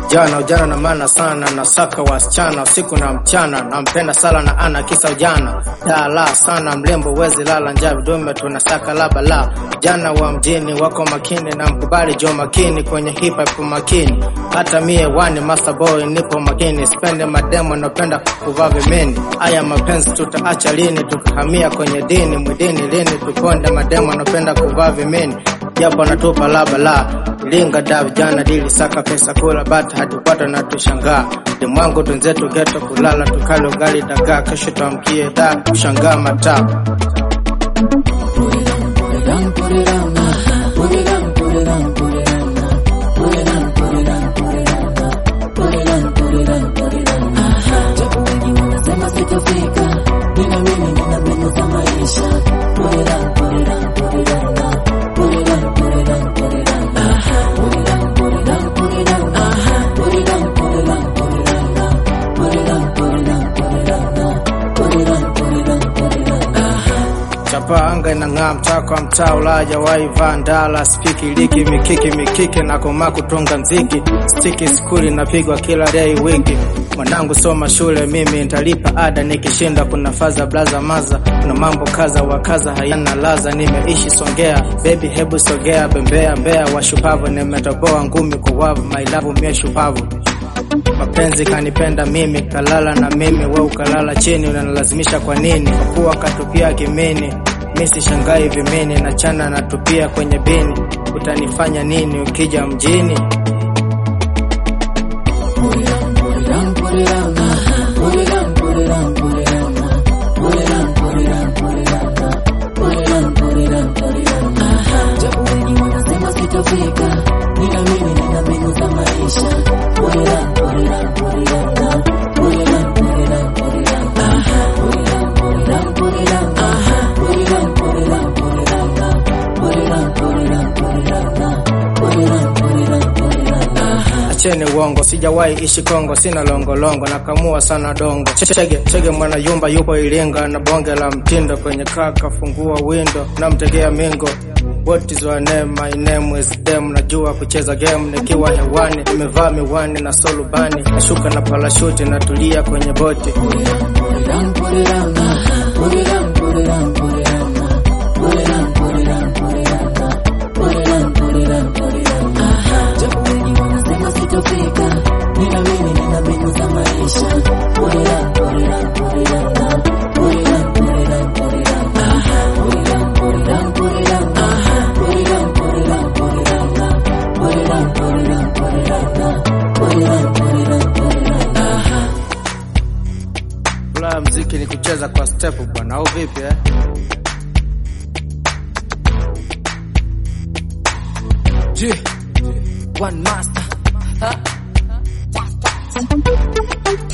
Jana ujana na maana sana, nasaka wasichana usiku na mchana, nampenda sala na ana kisa ujana, dala sana mlembo wezi lala njaa vidume tunasaka laba la jana wa mjini wako makini na mkubali jo makini kwenye hip hop makini, hata mie wani master boy nipo makini, spende mademo napenda kuvaa vimini. Aya mapenzi tutaacha lini? Tukahamia kwenye dini mwidini lini? Tukonde mademo napenda kuvaa vimini japo natupa laba la linga da vijana dili saka pesa kula bata hatupata na tushangaa demwangu tunzetu geto kulala tukale ugali dagaa kesho tuamkie da kushangaa mataa chapa anga inang'aa mtaa kwa mtaa ulaja waiva ndala spiki liki mikiki mikiki na koma kutunga mziki stiki skuli napigwa kila day wiki mwanangu soma shule mimi nitalipa ada nikishinda kuna faza blaza maza kuna mambo kaza wakaza hayana laza nimeishi songea bebi hebu sogea bembea mbea washupavu nimetoboa ngumi kwa wavu mailavu mie shupavu mapenzi kanipenda mimi kalala na mimi we ukalala chini unanilazimisha kwa nini kwa kuwa katupia kimini mi sishangai vimini na chana natupia kwenye bini utanifanya nini ukija mjini acheni uongo sijawahi ishi Kongo sina longolongo nakamua sana dongo chege chege mwana yumba yupo Iringa na bonge la mtindo kwenye kaka fungua window namtegea mingo What is your name? My name is Dem. Najua kucheza game nikiwa hewani, nimevaa miwani na solubani, nashuka na parashuti, natulia kwenye boti. Furaha mziki ni kucheza kwa step bwana, au vipi eh? G, one master.